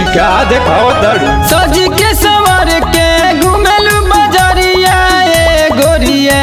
का देखाओ तड़ू सज के सवर के घुमेलू बजरिया ए गोरिया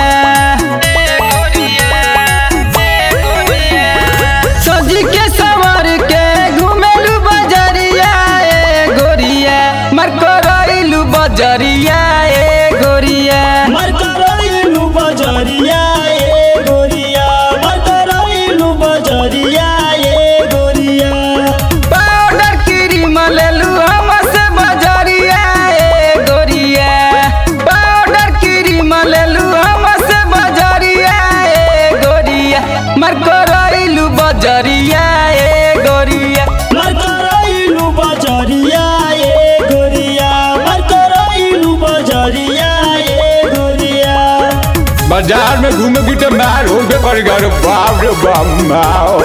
सज के सवर के घुमेलू बजरिया ए गोरिया मर करैलू बजरिया ए गोरिया मरकरैलू बजरिया ए गोरिया मरकरैलू बजरिया ए गोरिया पाउडर क्रीम लेलू हमसे बजरिया ए गोरिया पाउडर क्रीम लेलू हमसे बजरिया ए गोरिया मर करैलू बजरिया ए गोरिया मरकरैलू बजरिया ए गोरिया मरकरैलू बजरिया ए गोरिया बाजार में घूमे की तो मार हो बे कर गर बाप रे बाप माओ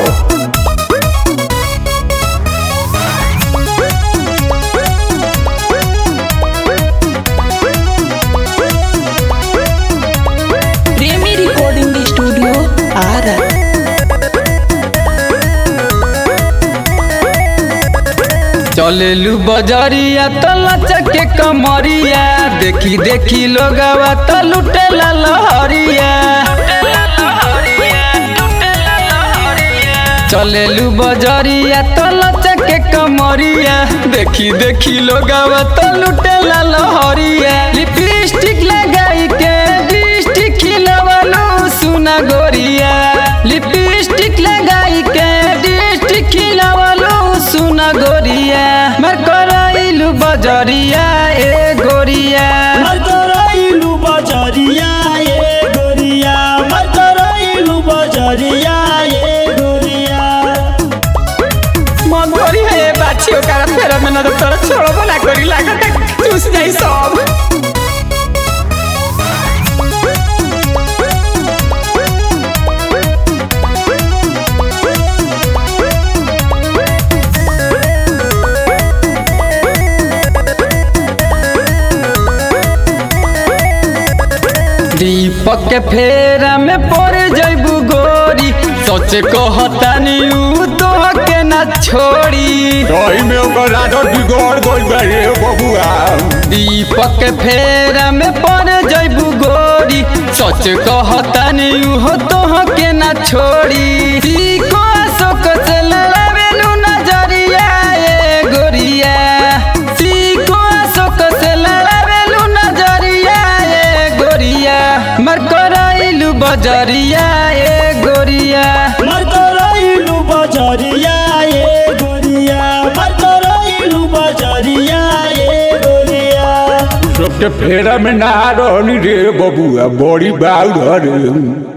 प्रेमी रिकॉर्डिंग स्टूडियो आरा चलेलू बजरिया तो लचक के कमरिया देखी देखी लोगवा तो लुटेला लहरिया चलेलू बजरिया तो लचक के कमरिया देखी देखी लोगवा तो लुटेला लहरिया लिपस्टिक लगाई के लिपस्टिक खिलवलू सुना गोरिया लिपस्टिक लगाई के लिपस्टिक खिलवलू सुना गोरिया मर करैलू बजरिया ए गोरिया मरकरैलू बजरिया ए गोरिया मरकरैलू बजरिया ए गोरिया मन करी है बाछी ओकरा फेर में न तोरा छोड़बो ना करी लागत चूस जाई सब दीपक के फेरा में पड़ जैबू गोरी सोचे कहतानी ऊ तो के ना छोड़ी सही में ओकर आदत बिगड़ गइल बा रे बबुआ दीपक के फेरा में पड़ जैबू गोरी सच कहतानी ऊ तो के ना छोड़ी सीको अशोक से लड़ावेलू नजरिया ए गोरिया सीको अशोक से लड़ावेलू नजरिया ए गोरिया मर करैलू बजरिया ए गोरिया मरकरैलू बजरिया ए गोरिया मरकरैलू बजरिया ए गोरिया सबके फेरा में ना रहनी रे बबुआ बड़ी बाउर रे